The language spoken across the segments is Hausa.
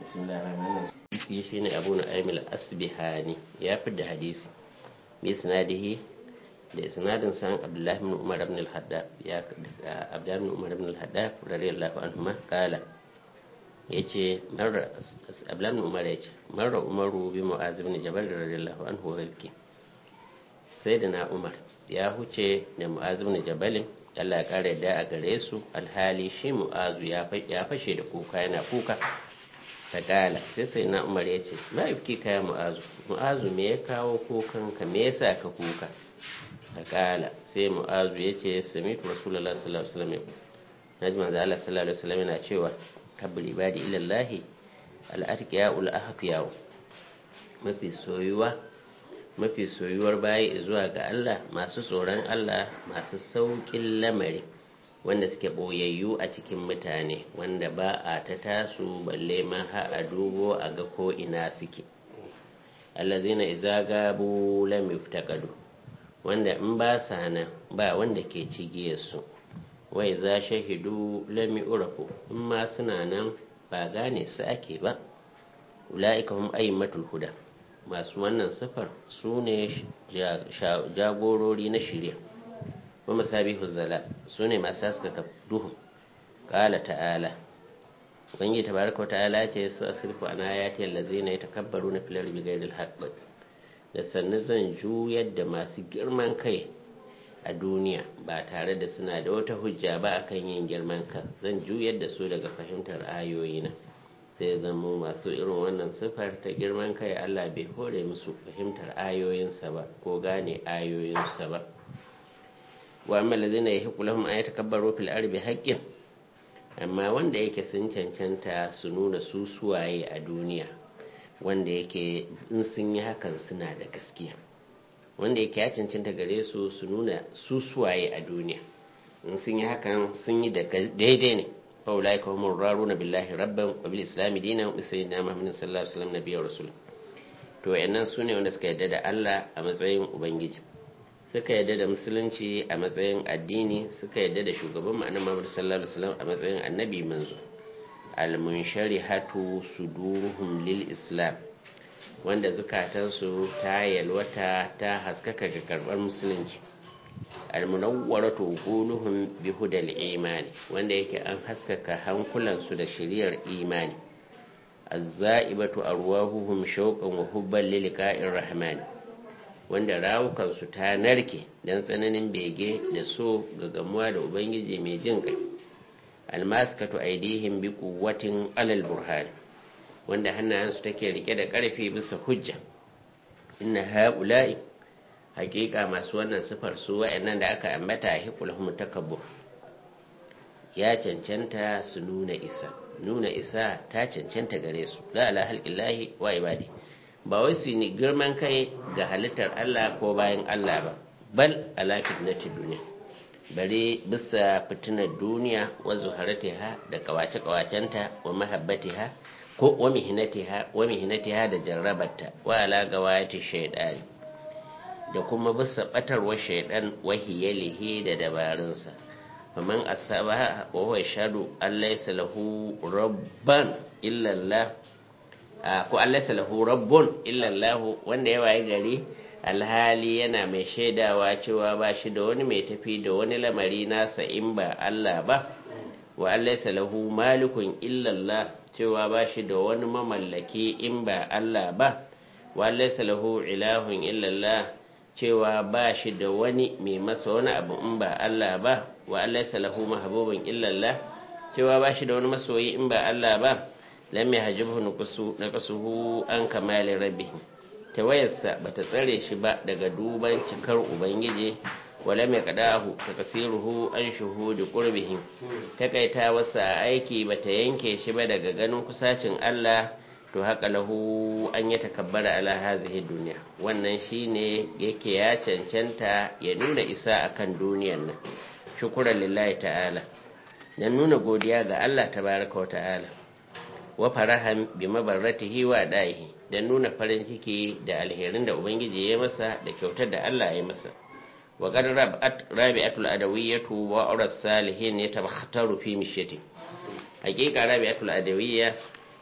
hadisi shi ne abu na aimil asbihani ya fi da hadisi bi sinadihi da isnadin san abdullahi bin umar ibn al-haddab ya abdullahi bin umar ibn al-haddab radiyallahu anhu ma kala yace marra abdullahi bin umar yace marra umaru bi mu'az ibn jabal radiyallahu anhu wa yake sayyidina umar ya huce da mu'az ibn jabal Allah ya kare da a gare su alhali shi mu'azu ya fashe da kuka yana kuka ta kala sai sai na umar ya ce ma ifki kaya mu'azu mu'azu me ya kawo kukanka me yasa ka kuka ta kala sai mu'azu ya ce samitu rasulullah sallallahu alaihi wasallam naji manzo Allah sallallahu alaihi wasallam yana cewa kabbul ibadi ila Allah al-atqiya ul ahqiya mafi soyuwa mafi soyuwar bayi zuwa ga Allah masu tsoron Allah masu saukin lamari wanda suke ɓoyayyu a cikin mutane wanda ba a ta tasu balle ma ha a dubo a ga ko ina suke allazina iza gabu lam yuftaqadu wanda in ba sa nan ba wanda ke cigiyar su wai za shahidu lam yurafu in ma suna nan ba gane su ake ba ulaika hum aymatul huda masu wannan sifar su ne jagorori na shirya wa masabihu zala su ne masu haskaka duhu ƙala ta'ala wani tabaraka ta'ala ce su asirfu ana ya ce lazina ya takabbaru na filar bigairil haƙƙi da sannu zan juyar da masu girman kai a duniya ba tare da suna da wata hujja ba akan yin girman kan zan juyar da su daga fahimtar ayoyina sai zama masu irin wannan sifar ta girman kai Allah bai hore musu fahimtar ayoyinsa ba ko gane ayoyinsa ba wa amma lazina yahiqu lahum an yatakabbaru fil ardi haqqin amma wanda yake sun cancanta su nuna su suwaye a duniya wanda yake in sun yi hakan suna da gaskiya wanda yake ya cancanta gare su su nuna su suwaye a duniya in sun yi hakan sun yi da daidai ne fa ulaika humur raruna billahi rabban wa bil islam dinan wa sayyidina muhammadin sallallahu alaihi wasallam nabiyyu rasul to wayannan sune wanda suka yarda da Allah a matsayin ubangiji suka yadda da musulunci a matsayin addini suka yadda da shugaban ma'anar Muhammad sallallahu alaihi wasallam a matsayin annabi manzo al-munsharihatu suduruhum lil islam wanda zukatansu ta yalwata ta haskaka ga karbar musulunci al-munawwaratu quluhum bi hudal imani wanda yake an haskaka hankulansu da shiriyar imani az-za'ibatu arwahuhum shawqan wa hubban lil liqa'ir rahmani wanda rawukansu ta narke don tsananin bege da so ga gamuwa da ubangiji mai jin kai almaskatu aidihim bi quwwatin alal burhan wanda hannayensu take rike da karfi bisa hujja inna haula'i haƙiƙa masu wannan sifar su wa'annan da aka ambata hiqulhum takabbur ya cancanta su nuna isa nuna isa ta cancanta gare su la ala halqillahi wa ibadi ba wai su ne girman kai ga halittar Allah ko bayan Allah ba bal ala fitnati duniya bare bisa fitinar duniya wa zuharatiha da kawace kawacenta wa mahabbatiha ko wa mihnatiha wa mihnatiha da jarrabarta wa ala gawayati shaydani da kuma bisa batarwa shaydan wa hiyalihi da dabarunsa faman asaba wa huwa shadu allaysa lahu rabban illa Allah ko Allah lahu rabbun illallahu wanda ya waye gari alhali yana mai shaidawa cewa ba shi da wani mai tafi da wani lamari nasa in ba Allah ba wa Allah lahu malikun illallah cewa ba shi da wani mamallaki in ba Allah ba wa Allah lahu ilahun illallah cewa ba shi da wani mai masa wani abu in ba Allah ba wa Allah lahu mahbubun illallah cewa ba shi da wani masoyi in ba Allah ba lam yahjibhu naqsuhu an kamali rabbih tawayarsa bata tsare shi ba daga duban cikar ubangiji wala mai kadahu takasiruhu an shuhudi qurbihi takaita wasa aiki bata yanke shi ba daga ganin kusacin Allah to haka lahu an ya takabbara ala hazihi dunya wannan shine yake ya cancanta ya nuna isa akan duniyar nan shukran lillahi ta'ala dan nuna godiya ga Allah tabaraka wa ta'ala wa farahan bi mabarratihi wa da'ihi da nuna farin ciki da alherin da ubangiji ya masa da kyautar da Allah ya masa wa qad rabi'atul adawiyatu wa uras salihin yatabakhtaru fi mishyati hakika rabi'atul adawiyya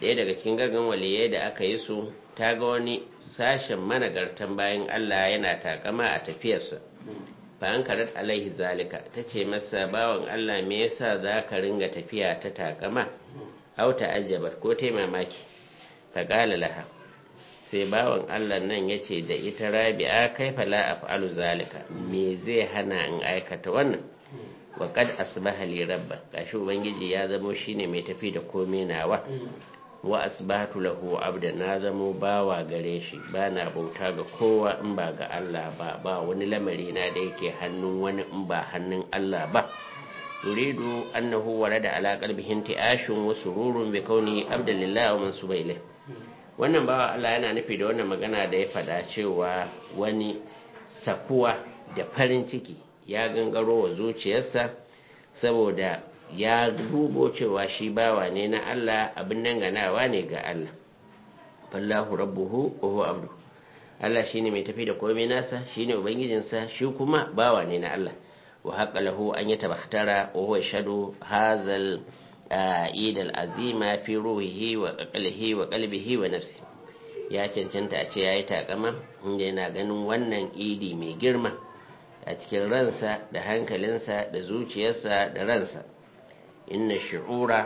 ɗaya daga cikin gargan waliyai da aka yi su ta ga wani sashen managartan bayan Allah yana takama a tafiyarsa fa an karat alaihi zalika ta ce masa bawan Allah me yasa za ka ringa tafiya ta takama au ta'ajjabar ko ta mamaki fa qala laha sai bawan Allah nan ya ce da ita rabi'a kai fala af'alu zalika me zai hana in aikata wannan wa qad asbaha li rabba gashi ubangiji ya zamo shine mai tafi da komai nawa wa asbahatu lahu abda na zamo bawa gare shi bana bauta ga kowa in ba ga Allah ba ba wani lamari na da yake hannun wani in ba hannun Allah ba yuridu annahu warada ala qalbihi ti'ashun wa sururun bi kauni abdalillah wa mansuba ilayh wannan bawa Allah yana nufi da wannan magana da ya faɗa cewa wani sakuwa da farin ciki ya gangaro wa zuciyarsa saboda ya dubo cewa shi bawa ne na Allah abin nan ganawa ne ga Allah fallahu rabbuhu wa huwa abdu Allah shine mai tafi da komai nasa shine ubangijinsa shi kuma bawa ne na Allah wa haqqa lahu an yatabakhtara wa huwa yashhadu hazal عيد العظيمة في روحه وقلبه وقلبه ونفسه ya cancanta a ce ya yi takama inda yana ganin wannan idi mai girma a cikin ransa da hankalinsa da zuciyarsa da ransa inna shi'ura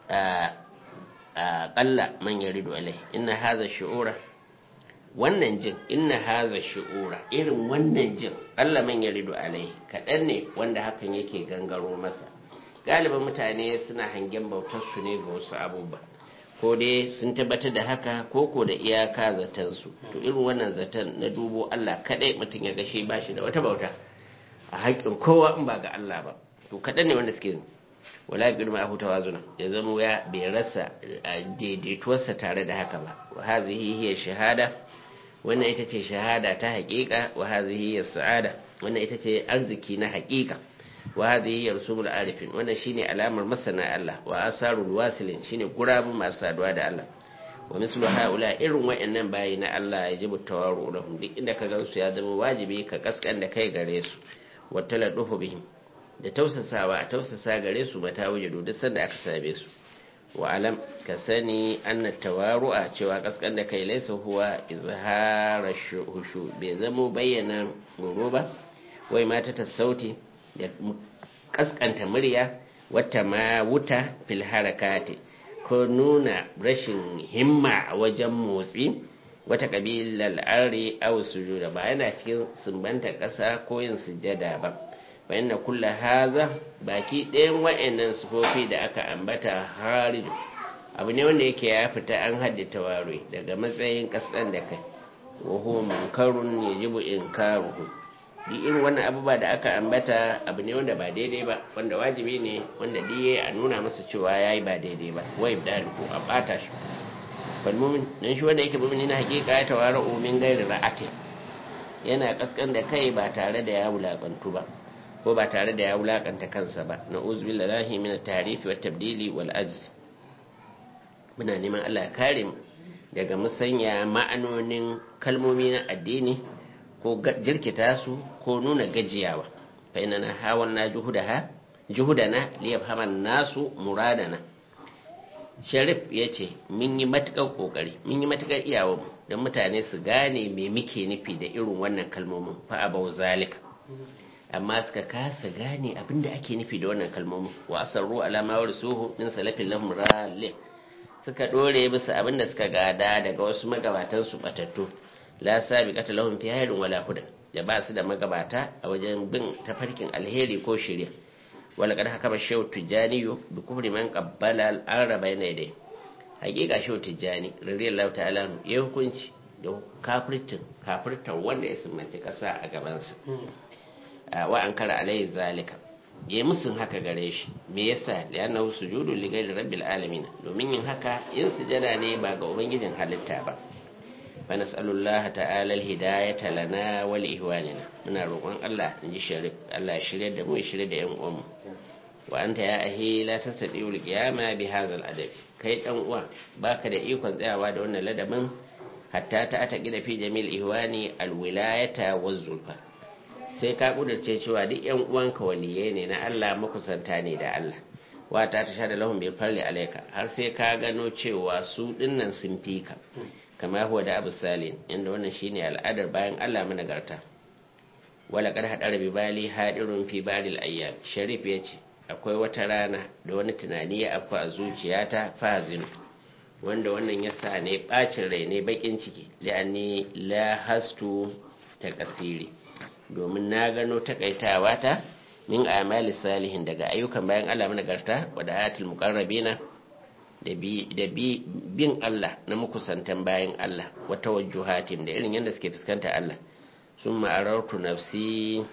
a ƙalla man ya rido alai inna haza shi'ura wannan jin inna haza shi'ura irin wannan jin ƙalla man ya rido alai kaɗan ne wanda hakan yake gangaro masa galibin mutane suna hangen bautarsu ne ga wasu abubuwa ko dai sun tabbatar da haka ko ko da iyaka zatansu to irin wannan zaton na dubo Allah kadai mutum ya gashe ba shi da wata bauta a haƙƙin kowa in ba ga Allah ba to kaɗan ne wanda suke wala bi ma hu tawazuna ya zama ya bai rasa daidaituwarsa tare da haka ba wa hazihi hiya shahada wannan ita ce shahada ta haƙiƙa wa hazihi hiya sa'ada wannan ita ce arziki na haƙiƙa wa hadhihi yarsumul arifin wannan shine alamar masana Allah wa asarul wasilin shine gurabun masu saduwa da Allah wa mislu haula irin wayannan bayi na Allah ya jibu tawaru lahum duk inda ka gansu ya zama wajibi ka kaskan da kai gare su wa taladuhu bihim da tausasawa a tausasa gare su mata wujudu duk sanda aka same su wa alam ka sani anna tawaru'a cewa kaskan da kai laysa huwa izhara shuhushu bai zama bayyana goro ba wai mata ta sauti da kaskanta murya wata ma wuta fil harakati ko nuna rashin himma a wajen motsi wata kabilar ari aw sujuda ba yana cikin sumbanta ƙasa ko yin sujada ba fa inna kulla haza baki ɗayan wa'annan sufofi da aka ambata haridu abu ne wanda yake ya fita an haddata ware daga matsayin ƙasɗan da kai wa huwa munkarun yajibu inkaruhu duk irin wannan abubuwa da aka ambata abu ne wanda ba daidai ba wanda wajibi ne wanda diye a nuna masa cewa yayi ba daidai ba wai da ko a bata shi fal mu'min dan shi wanda yake mu'mini na hakika ya tawara umin gairi ra'ati yana kaskan da kai ba tare da ya wulakantu ba ko ba tare da ya wulakanta kansa ba na uzbillahi min at-ta'rif wa tabdili wal ajz muna neman Allah ya kare mu daga musanya ma'anonin kalmomi na addini ko jirkita su ko nuna gajiyawa fa ina na hawan na juhudaha juhudana liyafhama nasu muradana sharif ya ce mun yi matukar kokari mun yi matukar iyawa mu don mutane su gane me muke nufi da irin wannan kalmomin fa abau zalika amma suka kasa gane abinda ake nufi da wannan kalmomin wa asarru alama warsuhu min salafin lahum ralih suka dore bisa abinda suka gada daga wasu magabatan su batattu la sabiqata lahum fi khairin wala huda da ba su da magabata a wajen bin tafarkin alheri ko shirya wala kad haka shehu tijani bi kufri man qabbala al-araba yana dai hakika shehu tijani radiyallahu ta'ala ya hukunci da kafirtin kafirtar wanda ya sumanci kasa a gabansa wa an kara alayhi zalika ya musun haka gare shi me yasa li'annahu sujudu li ghayri rabbil alamin domin yin haka yin sujada ne ba ga ubangijin halitta ba fa nas'alullaha ta'ala alhidayata lana wa li ihwanina muna roƙon Allah in ji sharif Allah ya shirye da mu ya shirye da yan uwan mu wa anta ya ahi la tastati'u al-qiyama bi hadha al-adab kai dan uwa baka da ikon tsayawa da wannan ladabin hatta ta ta gida fi jamil ihwani al-wilayata waz-zulfa sai ka kudurce cewa duk yan uwanka waliyai ne na Allah makusanta ne da Allah wa ta ta shada lahum bil farli alayka har sai ka gano cewa su dinnan sun fi ka kama huwa da abu salin inda wannan shine al'adar bayan Allah managarta wala kad hadara bi bali hadirun fi baril ayyam sharif yace akwai wata rana da wani tunani ya afku a zuciyata fazinu wanda wannan ya sa ne bacin rai ne bakin ciki li'anni la hastu ta kasiri domin na gano takaitawa ta min amali salihin daga ayyukan bayan Allah managarta wa da ayatul muqarrabina da bi bin Allah na mukusantan bayan Allah wa tawajjuhatim da irin yadda suke fuskanta Allah sun ma'arartu nafsi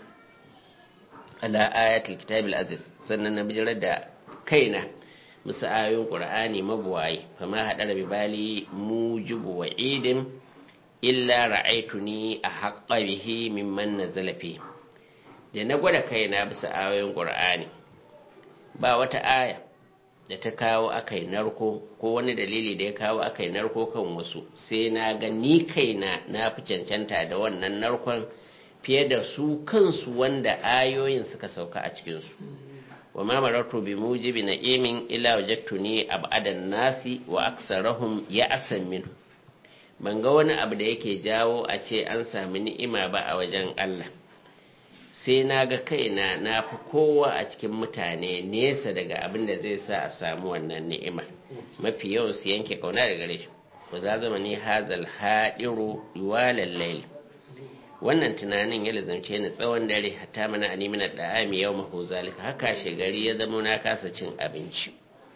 ala ayatul kitabil aziz sannan na bijirar da kaina musu ayoyin qur'ani mabuwaye fama hadara bi bali mujibu wa idin illa ra'aituni a haqqa bihi mimman nazala fi da na gwada kaina bisa ayoyin qur'ani ba wata aya da ta kawo akai narko ko wani dalili da ya kawo akai narko kan wasu sai na ga ni kaina na fi cancanta da wannan narkon fiye da su kansu wanda ayoyin suka sauka a cikinsu wa ma marartu bi mujibi na'imin illa wajadtuni ab'adan nasi wa aksarahum ya'san min ban ga wani abu da yake jawo a ce an sami ni'ima ba a wajen Allah sai na ga kaina na fi kowa a cikin mutane nesa daga abin da zai sa a samu wannan ni'ima mafi yawan su yanke kauna daga gare shi ba za zama ni hazal haɗiru iwalan laili wannan tunanin ya lazance ni tsawon dare hatta mana ani mina da'ami yau mahu zalika haka shi gari ya zama na kasa cin abinci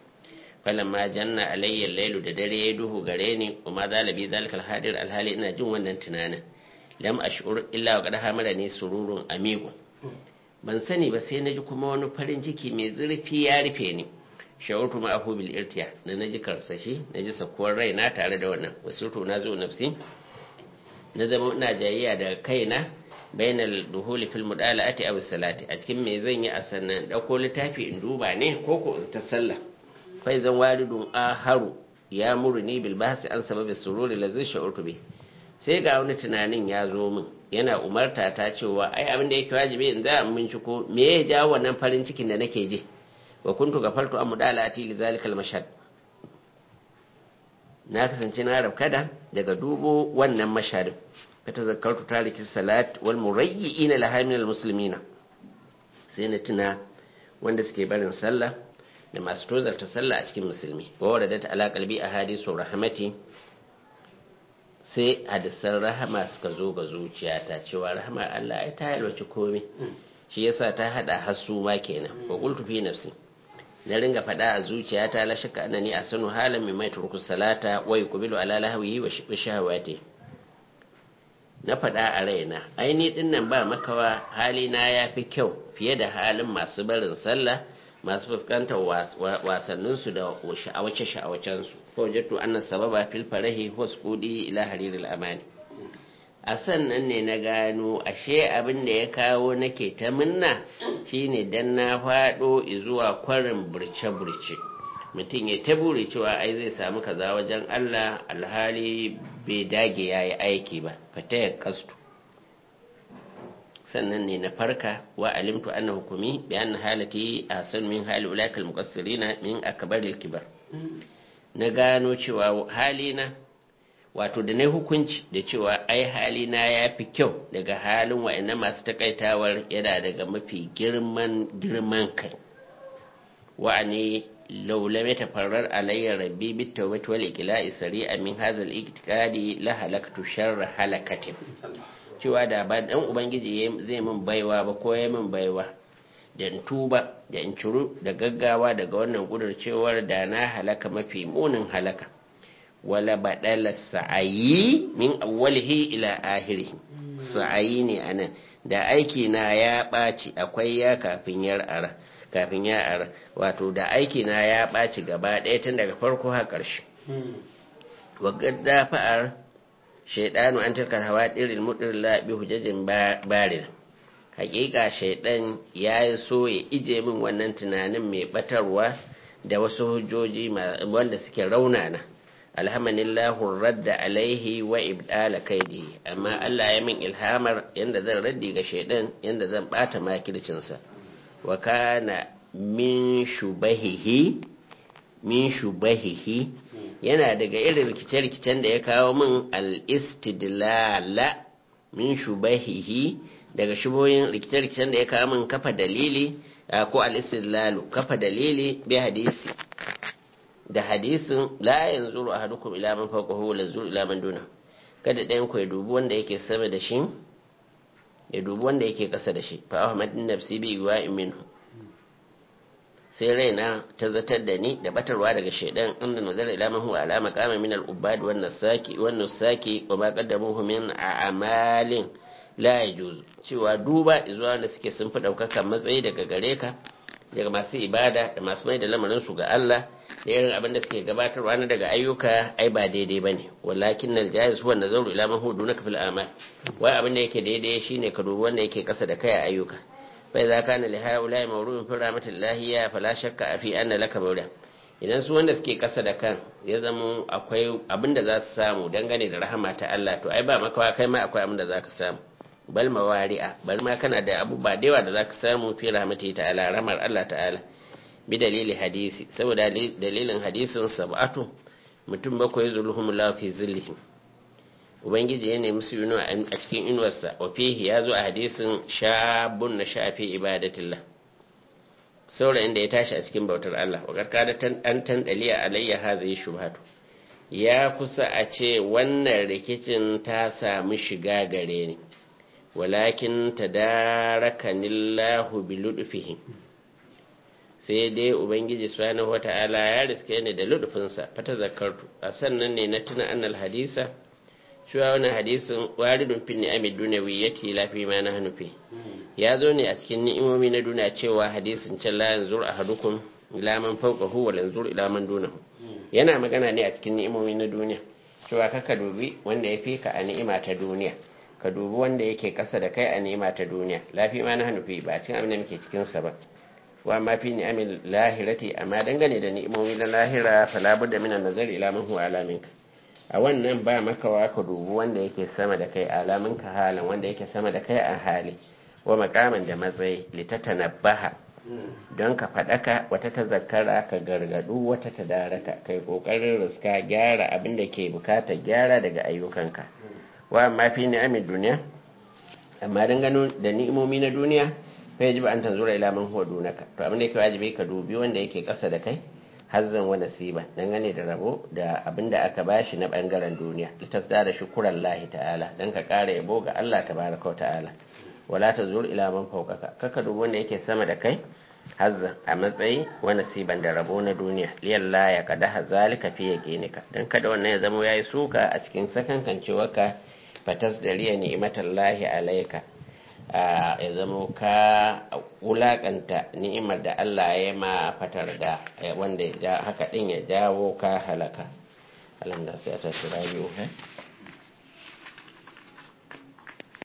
ma janna alayya lailu da dare ya duhu gare ni kuma zalabi zalikal hadir alhali ina jin wannan tunanin lam ash'ur illa wa qad hamara ni sururun amigo ban sani ba sai naji kuma wani farin ciki mai zurfi ya rufe ni shawurtu ma ahu bil irtiya da naji karsashi naji sakuwar raina tare da wannan wasurtu na zo nafsi na zama ina jayayya da kaina bainal duhuli fil mudala'ati aw salati a cikin me zan yi a sannan dauko littafi in duba ne ko ko ta sallah fa zan walidun aharu ya murni bil bahsi an sababi sururi la zai sha'urtu bi sai ga wani tunanin ya zo min yana umarta ta cewa ai abin da yake wajibi in za mun ciko me ya jawo wannan farin cikin da nake ji wa kuntu gafartu an mudala'ati li zalikal mashhad na kasance na rabkada daga dubo wannan mashadin fatazakkartu tariki salat wal murayyi'ina laha min al muslimina sai na tuna wanda suke barin sallah da masu tozarta sallah a cikin musulmi wa waradat ala qalbi ahadisu rahmati sai hadisan rahama suka zo ga zuciyata cewa rahama Allah ai ta yalwaci komai shi yasa ta hada hasu ma kenan wa qultu fi nafsi na ringa faɗa a zuciyata la shakka annani asanu halan mai mai turku salata wa yuqbilu ala lahwihi wa shahawati na faɗa a raina aini din nan ba makawa halina ya fi kyau fiye da halin masu barin sallah masu fuskantar wasannin su da sha'awace sha'awacen su ko jattu anna sababa fil farahi husqudi ila hariril amani a sannan ne na gano ashe abin da ya kawo nake ta minna shine dan na faɗo zuwa kwarin burce-burce mutum ya ta buri cewa ai zai samu kaza wajen Allah alhali bai dage ya yi aiki ba fata ya kastu sannan ne na farka wa alimtu anna hukumi bi anna halati ahsan min hali ulakal muqassirina min akbaril kibar na gano cewa halina wato da na hukunci da cewa ai halina ya fi kyau daga halin wa'annan masu takaitawar yana daga mafi girman girman kai wa'ani laulame ta farar alayya rabbi bit tawbati wal iqla'i sari'a min hadha al iqtiqadi la halaktu sharra halakatin cewa da ba dan ubangiji zai min baiwa ba ko ya min baiwa da in tuba da in ciru da gaggawa daga wannan gudurcewar da na halaka mafi munin halaka wala badala sa'ayi min awwalihi ila ahirihi sa'ayi ne anan da aiki na ya ɓaci akwai ya kafin ya ara kafin ya ara wato da aiki na ya ɓaci gaba ɗaya tun daga farko har ƙarshe wa gadda fa'ar shaidanu an tilkar hawa ɗirin muɗin bi hujjajin barin hakika shaidan ya yi so ya ije min wannan tunanin mai batarwa da wasu hujjoji wanda suke raunana alhamdulillahu radda alaihi wa ibdala kaidi amma Allah ya min ilhamar yanda zan raddi ga shaidan yanda zan bata makircinsa wa kana min shubahihi min shubahihi yana daga irin rikice-rikicen da ya kawo min al-istidlala min shubahihi daga shubohin rikice-rikicen da ya kawo min kafa dalili ko al-istidlalu kafa dalili bi hadisi da hadisin la yanzuru ahadukum ila man fawqahu wa yanzuru ila man duna kada ɗayan ku ya dubi wanda yake sama da shi ya dubi wanda yake ƙasa da shi fa ahmadin nafsi bi wa minhu sai raina ta zatar da ni da batarwa daga shaidan inda nazar ila man huwa ala maqama min al-ubad wan nasaki wan nusaki wa ma qaddamuhu min a'malin la yajuz cewa duba zuwa wanda suke sun fi daukaka matsayi daga gare ka daga masu ibada da masu mai da lamarin su ga Allah da irin abin da suke gabatarwa na daga ayyuka ai ba daidai bane walakin nal jaiz huwa nazaru ila man huwa dunaka fil amal wai abin da yake daidai shine ka dubi wanda yake kasa da kai a ayyuka فإذا كان لهؤلاء مولود في رحمة الله فلا شك في أن لك مولى idan su wanda suke kasa da kan ya zama akwai abin da za su samu dangane da rahama ta Allah to ai ba makawa kai ma akwai abin da za ka samu bal mawari'a bal ma kana da abubuwa da yawa da za ka samu fi rahmati ta'ala rahmar Allah ta'ala bi dalili hadisi saboda dalilin hadisin sab'atu mutum bakwai zulhumullahu fi zillihim ubangiji ya nemi su inuwa a cikin inuwarsa wa fihi ya zo a hadisin shabun na shafi ibadatillah saurayin da ya tashi a cikin bautar Allah wa karkada an tandaliya alayya hadhihi shubhatu ya kusa a ce wannan rikicin ta samu shiga gare ni walakin tadarakanillahu bi ludfihi sai dai ubangiji subhanahu wata'ala ya riske ni da ludfinsa fata zakartu a sannan ne na tuna annal hadisa cewa wani hadisin waridun fi ni'ami dunawi yake lafi ma na hanufi ya zo ne a cikin ni'imomi na duniya cewa hadisin can la yanzur ahadukum ila man fawqahu wa yanzur ila man dunahu yana magana ne a cikin ni'imomi na duniya cewa kaka dubi wanda ya fi ka a ni'ima ta duniya ka dubi wanda yake kasa da kai a ni'ima ta duniya lafi ma na hanufi ba cikin abin da muke cikin sa ba wa ma fi ni'amin lahirati amma dangane da ni'imomi na lahira fala budda min an-nazari ila man huwa ala minka a wannan ba makawa ka dubu wanda yake sama da kai alamun ka halin wanda yake sama da kai a hali wa makaman da matsayi litatanabbaha don ka faɗaka wata ta zakara ka gargadu wata ta daraka kai kokarin riska gyara abin da ke bukatar gyara daga ayyukanka wa amma fi ni'amin duniya amma dangane da ni'imomi na duniya fa yajibu an tanzura ila man huwa dunaka to abin da yake wajibi ka dubi wanda yake kasa da kai hazzan wa nasiba dangane da rabo da abin da aka bashi na bangaren duniya litasda da shukuran lahi ta'ala dan ka kara yabo ga Allah tabaraka wa ta'ala wala tazur ila man fawqaka kaka dubi wanda yake sama da kai hazzan a matsayi wa nasiban da rabo na duniya liyalla ya kada hazalika fi yaqinika dan kada wannan ya zama yayi suka a cikin sakankancewarka fatas da riya ni'matallahi alayka ya zama ka wulakanta ni'imar da Allah ya ma fatar da wanda haka din ya jawo ka halaka alam da sai ta shirayu